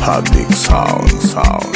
Public sound, sound.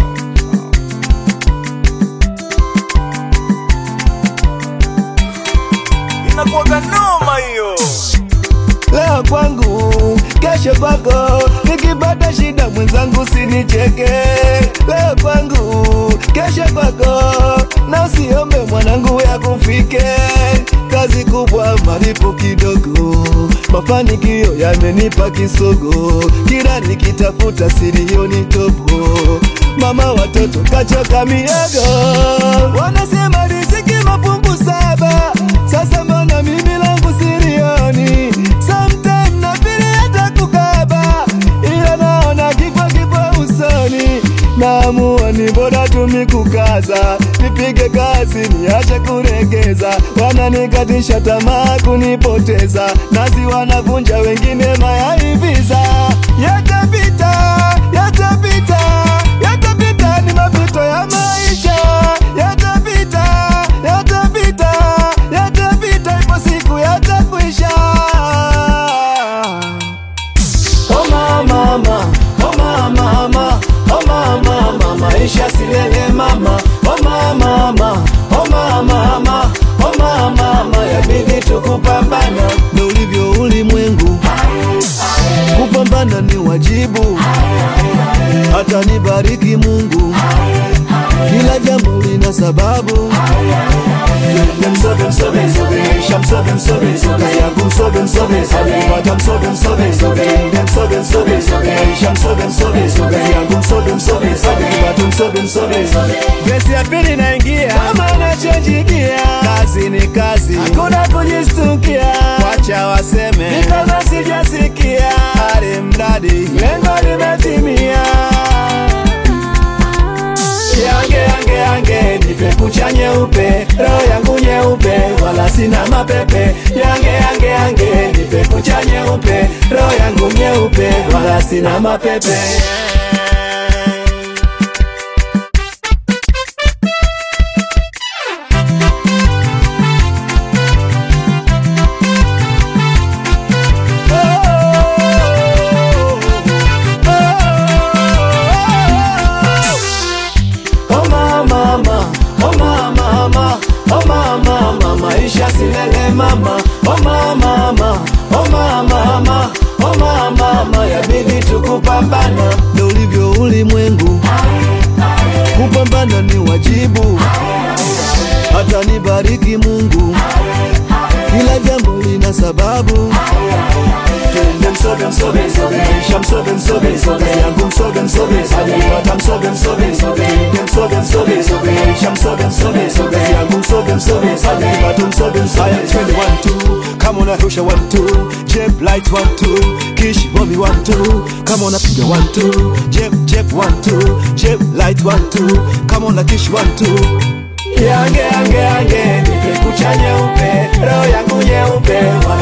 inakuwaga noma hiyo leo kwangu, kesho kwako. Nikipata shida mwenzangu sinicheke. Leo kwangu, kesho kwako, na usiombe mwanangu ya kufike. Kazi kubwa, malipo kidogo, mafanikio yamenipa kisogo. Kila nikitafuta silioni topo, mama watoto kachoka miogo. Wanasema riziki mafungu saba, sasa mbona mimi langu silioni? Sometime na vile hata kukaba, ila naona kifo kipo usoni. Naamua ni bora tumi kukaza, nipige kazi niache kuregeza. Wananikatisha tamaa kunipoteza, nazi wanavunja wengine mayaiviza. Yatapita, yatapita, yatapita, ni mapito ya maisha. Yatapita, yatapita, yatapita, ipo siku yatakwisha. Oh mama, mama, oh mama, mama, oh mama, mama, maisha silele mama. Oh mama, mama, oh mama, mama, oh mama, mama, yabidi tukupambana. Ndo ulivyo ulimwengu, kupambana ni wajibu. Hata nibariki Mungu, kila jambo lina sababu. Msobe msobe msobe, isha msobe msobe msobe, yangu msobe msobe msobe, pata msobe msobe msobe, msobe msobe msobe, isha msobe msobe msobe, yangu msobe msobe msobe, pata msobe msobe msobe. Gesi ya pili naingia, kama nachojigia, kazi ni kazi, hakuna kujistukia, wacha waseme, ni kama sijasikia, hali mradi lengo limetimia. Yange yange yange nipe kucha nyeupe, roho yangu nyeupe, wala sina mapepe. Yange yange yange nipe kucha nyeupe, roho yangu nyeupe, wala sina mapepe. Oh mama, mama, oh mama, mama, oh mama, mama, maisha silele mama. Oh mama, mama, oh mama, mama, oh mama, mama, yabidi tukupambana. Ndo ulivyo ulimwengu, kupambana ni wajibu. Hata nibariki Mungu, kila jambo lina sababu. Twende msobe msobe msobe, isha msobe msobe msobe, yangu msobe msobe msobe, pata msobe msobe msobe, twende msobe msobe msobe, isha msobe msobe msobe, yangu msobe msobe msobe, pata msobe msobe. Twende one two, kama unarusha one two, jeb light one two, kish bombi one two, kama unapiga one two, jeb jeb one two, jeb light one two, kama una kish one two. Yange yange yange, nipe kucha nyeupe, roho yangu nyeupe, wala